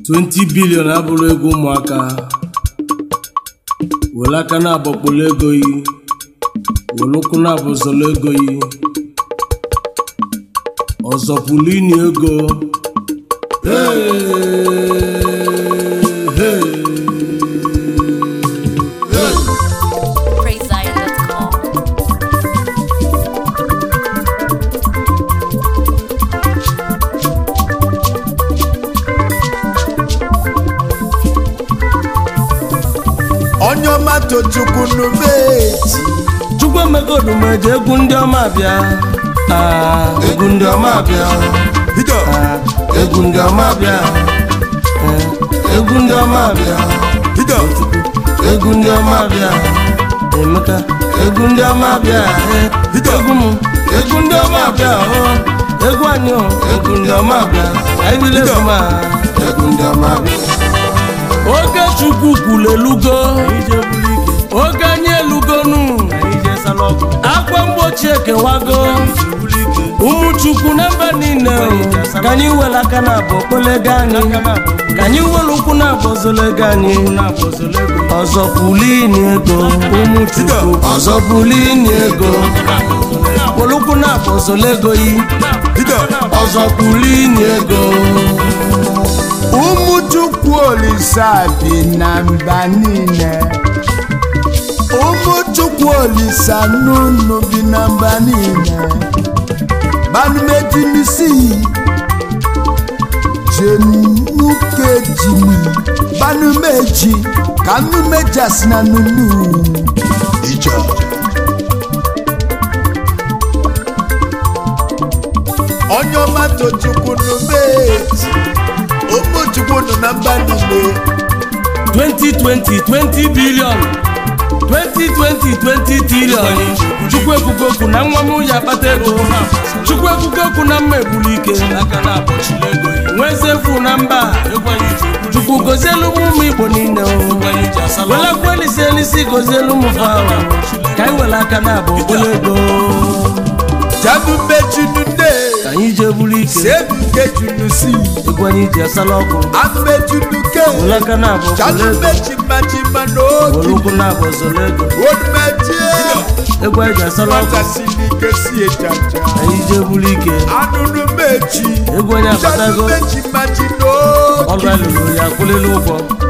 20 bilion abụrụ ego ụmụaka were aka na-abọkpọrọ ego yi were ụkwụ na-abụzọrọ ego yi ọzọ pụrụ ini ego Hey, hey. PraiseZion.com. onye ọma tochukwu n'ubeji chukwu emegodu m eji egwu ndị ọma bịa Ah, egwu ndị ọma bịa bido Ah, egwu ndị ọma bịa Eh, egwu ndị ọma bịa bido egwu ndị ọma bịa emeka egwu ndị ọma bịa eh, egwu m egwu ndị ọma bịa oh, egwu anyị oh, egwu ndị ọma bịa anyị bile egwu ma egwu ndị ọma bịa oge chukwu kwuru elugo oge anyị elugonu akwa mgbochi ekewago ụmụ chukwu na mba niile ka anyị were aka na abụ okpolego anyị ka anyị were ụkwụ na abụ ozolego anyị ọzọ pulini ego ụmụ chukwu ọzọ pulini ego were ụkwụ na abụ ozolego yi bido ọzọ pulini ego ụmụ chukwu olisa bi na mba niile ụmụ chukwu olisa n'ụnụ bi na mba niile banumejimisi jenukejimi banumeji ka nnumejasi na nunu ijọ onye ọma tochukwu n'umeji ụmụ chukwu nọ na mba niile 2020 20 billion 2020 20 trillion chukwu ekwugo okwu na nwa m ya akpata ego chukwu ekwugo okwu na mma egburu ike nwezefu na mba chukwu gozielu m ụmụ igbo niile welakwa elisi elisi gozielu m fawa ka anyị were aka na abụ okpolo ego jadumejunune ka anyị jee buru ike sebukejunusi egwu anyị ji asala ọkụ amejunuke were aka na abụ okpolo ego jadumejimajima were n'oge ụkwụ na abụ ọzọla ego odumejie egwu anyị ji asala ọkụ nwatasirike si ejaja anyị jee buru ike anụnụmeji egwu onye akpatago jadumejimaji ọrụ n'oge alụrụ ya akwụlịla ụgwọ